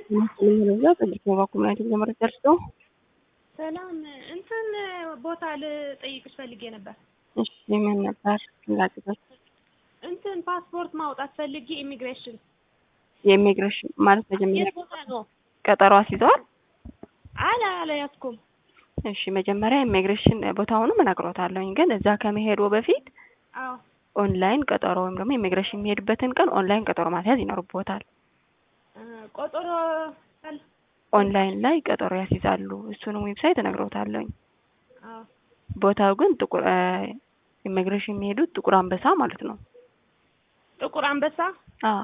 ስለሚበዛ ጠጅት ነው ኮሚኒቲ ለመረጃ ደርሶ ሰላም እንትን ቦታ ልጠይቅሽ ፈልጌ ነበር። እሺ ምን ነበር ፍላጎቶች? እንትን ፓስፖርት ማውጣት ፈልጌ ኢሚግሬሽን የኢሚግሬሽን ማለት መጀመሪያ የት ቦታ ነው? ቀጠሮ አስይዘዋል? አላ አልያዝኩም። እሺ መጀመሪያ ኢሚግሬሽን ቦታውንም እነግሮታለሁኝ፣ ግን እዛ ከመሄዱ በፊት አዎ ኦንላይን ቀጠሮ ወይም ደግሞ ኢሚግሬሽን የሚሄድበትን ቀን ኦንላይን ቀጠሮ ማስያዝ ይኖርቦታል። እ ቆጠሮ አለ? ኦንላይን ላይ ቀጠሮ ያስይዛሉ። እሱንም ዌብሳይት እነግሮታለሁኝ። አዎ ቦታው ግን ጥቁር ኢሚግሬሽን የሚሄዱት ጥቁር አንበሳ ማለት ነው። ጥቁር አንበሳ አዎ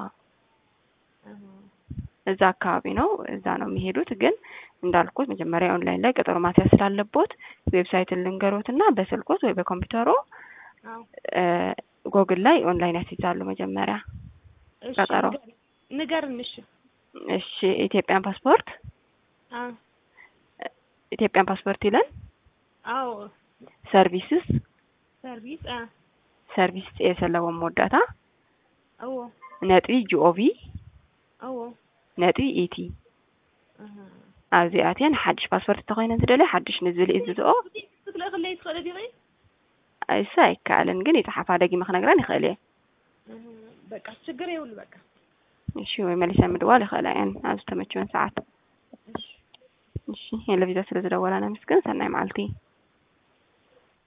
እዛ አካባቢ ነው። እዛ ነው የሚሄዱት። ግን እንዳልኩት መጀመሪያ ኦንላይን ላይ ቀጠሮ ማስያዝ ስላለቦት ዌብሳይትን ልንገሮት እና በስልኮት ወይ በኮምፒውተሮ አዎ ጎግል ላይ ኦንላይን ያስይዛሉ መጀመሪያ። እሺ ቀጠሮ። ንገር- ንገርን እሺ እሺ ኢትዮጵያን ፓስፖርት አዎ ኢትዮጵያን ፓስፖርት ይለን አዎ ሰርቪስስ ሰርቪስ አ ሰርቪስ የሰለወም መወዳታ አዎ ነጥቢ ጂኦቪ አዎ ነጥቢ ኢቲ አሃ ኣብዚኣትየን ሓድሽ ፓስፖርት እንተኮይነን ዝደልዮ ሓድሽ ንዝብል እዩ ዝዝኦ ክትልእ ክለይ ትኽእለ ዲኺ እሱ ኣይከኣልን ግን የፀሓፋ ደጊመ ክነግረን ይኽእል እየ እህ በቃ ችግር የውል በቃ እሺ ወይ መሊሰ ምድዋል ይኽእላ እየን ኣብ ዝተመቸወን ሰዓት እሺ እሺ የለቪዛ ስለ ዝደወላና ምስግን ሰናይ መዓልቲ